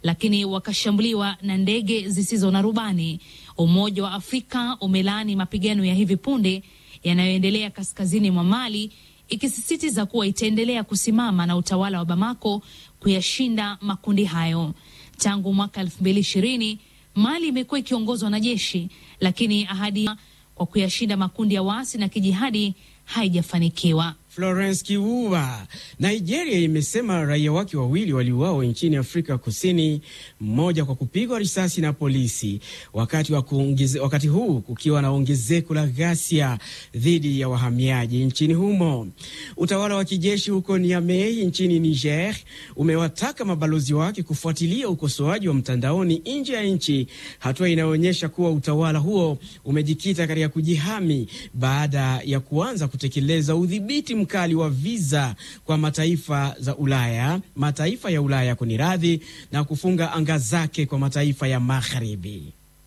lakini wakashambuliwa na ndege zisizo na rubani. Umoja wa Afrika umelaani mapigano ya hivi punde yanayoendelea kaskazini mwa Mali, ikisisitiza kuwa itaendelea kusimama na utawala wa Bamako kuyashinda makundi hayo. Tangu mwaka elfu mbili ishirini Mali imekuwa ikiongozwa na jeshi, lakini ahadi kwa kuyashinda makundi ya waasi na kijihadi haijafanikiwa. Florence Kivuva. Nigeria imesema raia wake wawili waliuawa nchini Afrika Kusini, mmoja kwa kupigwa risasi na polisi, wakati, wa kuongeze, wakati huu kukiwa na ongezeko la ghasia dhidi ya wahamiaji nchini humo. Utawala wa kijeshi huko Niamey nchini Niger umewataka mabalozi wake kufuatilia ukosoaji wa mtandaoni nje ya nchi, hatua inayoonyesha kuwa utawala huo umejikita katika kujihami baada ya kuanza kutekeleza udhibiti mkali wa viza kwa mataifa za Ulaya, mataifa ya Ulaya kuniradhi, na kufunga anga zake kwa mataifa ya magharibi.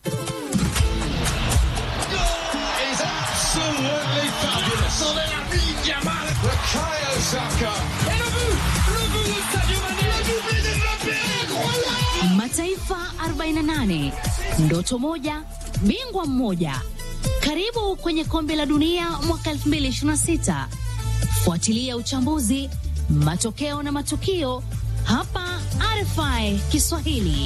Mataifa 48 ndoto moja, bingwa mmoja. Karibu kwenye kombe la dunia mwaka 2026. Fuatilia uchambuzi, matokeo na matukio hapa RFI Kiswahili.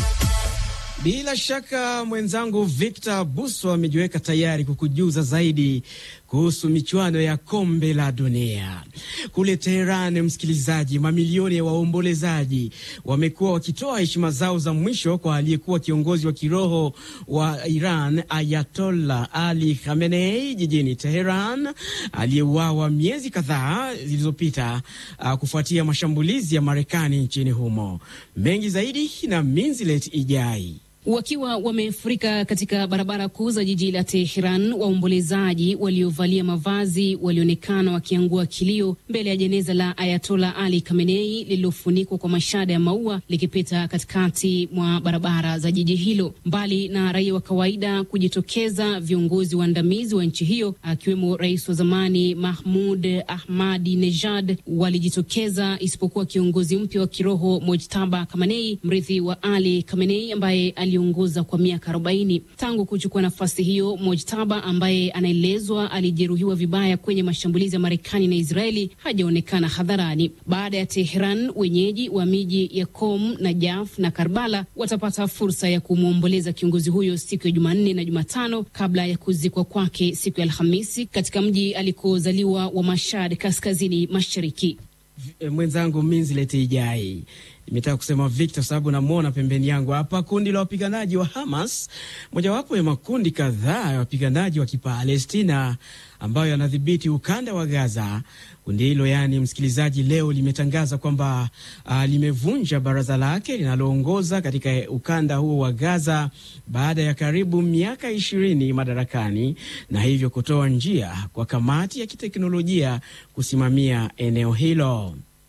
Bila shaka mwenzangu Victor Buso amejiweka tayari kukujuza zaidi kuhusu michuano ya kombe la dunia kule Teheran. Msikilizaji, mamilioni ya waombolezaji wamekuwa wakitoa heshima zao za mwisho kwa aliyekuwa kiongozi wa kiroho wa Iran Ayatollah Ali Khamenei jijini Teheran, aliyeuawa miezi kadhaa zilizopita uh, kufuatia mashambulizi ya Marekani nchini humo. Mengi zaidi na Minzilet Ijai. Wakiwa wamefurika katika barabara kuu za jiji la Teheran, waombolezaji waliovalia mavazi walionekana wakiangua kilio mbele ya jeneza la Ayatola Ali Khamenei lililofunikwa kwa mashada ya maua likipita katikati mwa barabara za jiji hilo. Mbali na raia wa kawaida kujitokeza, viongozi waandamizi wa nchi hiyo akiwemo rais wa zamani Mahmud Ahmadi Nejad walijitokeza, isipokuwa kiongozi mpya wa kiroho Mojtaba Khamenei, mrithi wa Ali Khamenei ambaye ongoza kwa miaka 40 tangu kuchukua nafasi hiyo. Mojtaba ambaye anaelezwa alijeruhiwa vibaya kwenye mashambulizi ya Marekani na Israeli hajaonekana hadharani. Baada ya Tehran, wenyeji wa miji ya Qom, Najaf na Karbala watapata fursa ya kumwomboleza kiongozi huyo siku ya Jumanne na Jumatano kabla ya kuzikwa kwake siku ya Alhamisi katika mji alikozaliwa wa Mashhad, kaskazini mashariki. Mwenzangu Minzileti Ijai Nimetaka kusema Victor sababu namwona pembeni yangu hapa. Kundi la wapiganaji wa Hamas, mojawapo ya makundi kadhaa ya wapiganaji wa Kipalestina ambayo yanadhibiti ukanda wa Gaza. Kundi hilo yaani, msikilizaji, leo limetangaza kwamba uh, limevunja baraza lake linaloongoza katika ukanda huo wa Gaza baada ya karibu miaka ishirini madarakani, na hivyo kutoa njia kwa kamati ya kiteknolojia kusimamia eneo hilo.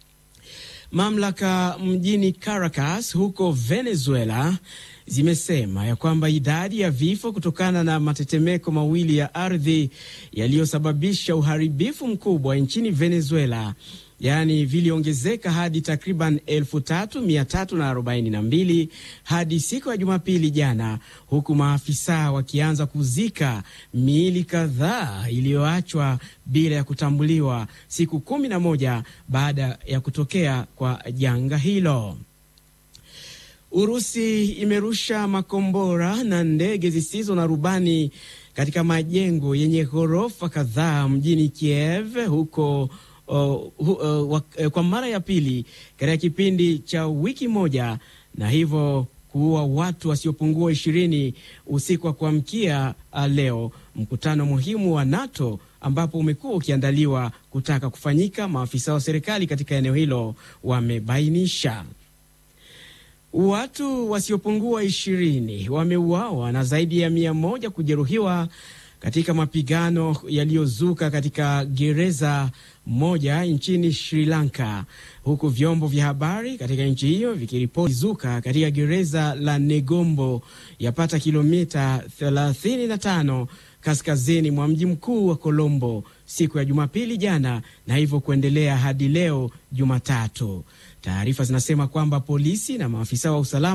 Mamlaka mjini Caracas huko Venezuela zimesema ya kwamba idadi ya vifo kutokana na matetemeko mawili ya ardhi yaliyosababisha uharibifu mkubwa nchini Venezuela yaani viliongezeka hadi takriban elfu tatu mia tatu na arobaini na mbili hadi siku ya Jumapili jana, huku maafisa wakianza kuzika miili kadhaa iliyoachwa bila ya kutambuliwa siku kumi na moja baada ya kutokea kwa janga hilo. Urusi imerusha makombora na ndege zisizo na rubani katika majengo yenye ghorofa kadhaa mjini Kiev huko Uh, uh, uh, kwa mara ya pili katika kipindi cha wiki moja na hivyo kuua watu wasiopungua ishirini usiku wa kuamkia leo, mkutano muhimu wa NATO ambapo umekuwa ukiandaliwa kutaka kufanyika, maafisa wa serikali katika eneo hilo wamebainisha. Watu wasiopungua ishirini wameuawa na zaidi ya mia moja kujeruhiwa katika mapigano yaliyozuka katika gereza moja nchini Sri Lanka, huku vyombo vya habari katika nchi hiyo vikiripoti zuka katika gereza la Negombo yapata kilomita 35 kaskazini mwa mji mkuu wa Colombo siku ya Jumapili jana, na hivyo kuendelea hadi leo Jumatatu. Taarifa zinasema kwamba polisi na maafisa wa usalama